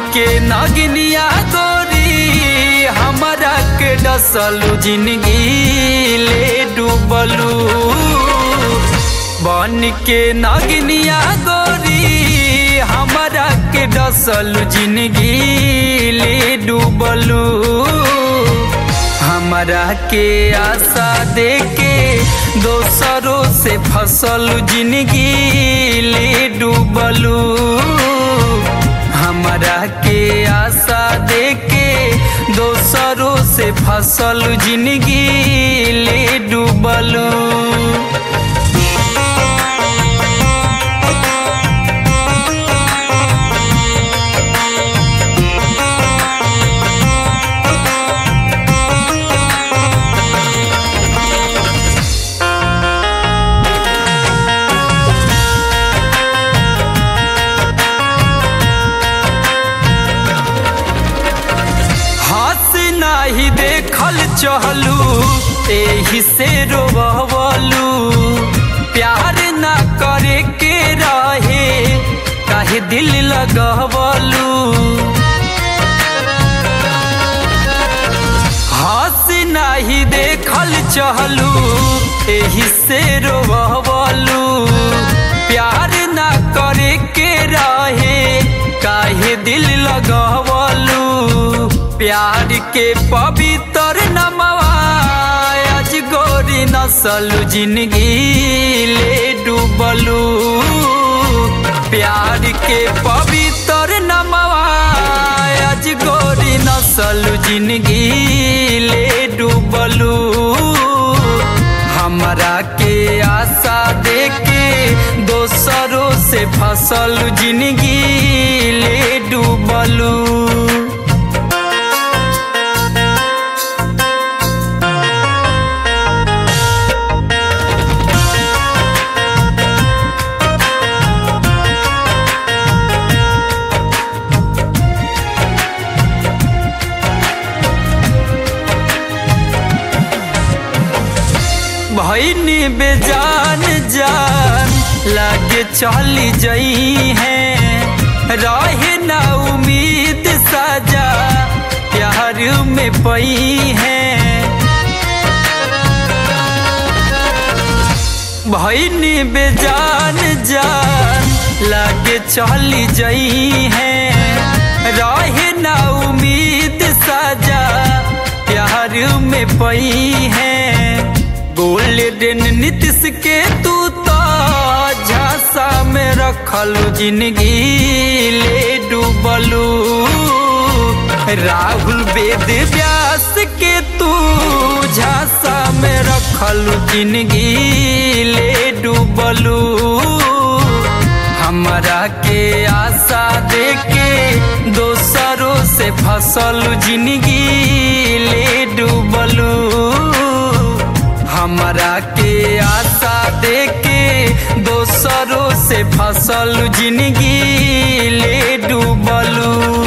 के नगनिया गोरी हमारा के डसलू जिंदगी ले डूबलू बन के नगनिया गोरी हमारा के डसलू जिंदगी ले डूबलू हमारा के आशा दे के दोसरों से फसल जिंदगी ले डूबलू हमारा के आशा दे के दोसरों से फसल जिंदगी ले डूबलू हंस नाही देखल चहलू एही से रोवलू प्यार ना करे के रहे काहे दिल लगवलू हंस नाही देखल चहलू एही से रोवलू प्यार ना करे के रहे काहे दिल लगवलू प्यार के पवित्र नमवा आज गोरी नसल जिंदगी ले डूबलू प्यार के पवित्र नमवा आज गोरी नसल जिंदगी ले डूबलू हमरा के आशा दे के दोसरों से फसल जिंदगी ले डूबलू भैनी बेजान जान लागे चली जई है रहे ना उम्मीद साजा प्यार में पई है भैनी बेजान जान लागे चली जई है रहे ना उम्मीद साजा प्यार में पई है गोल्डन नीतिश के तू तो झांसा में रखल जिंदगी ले डूबलू राहुल वेद व्यास के तू झांसा में रखल जिंदगी ले डूबलू हमरा के आशा दे के दोसरों से फसल जिंदगी ले डूबलू हमरा के आशा दे के दोसरों से फसल जिंदगी ले डूबलू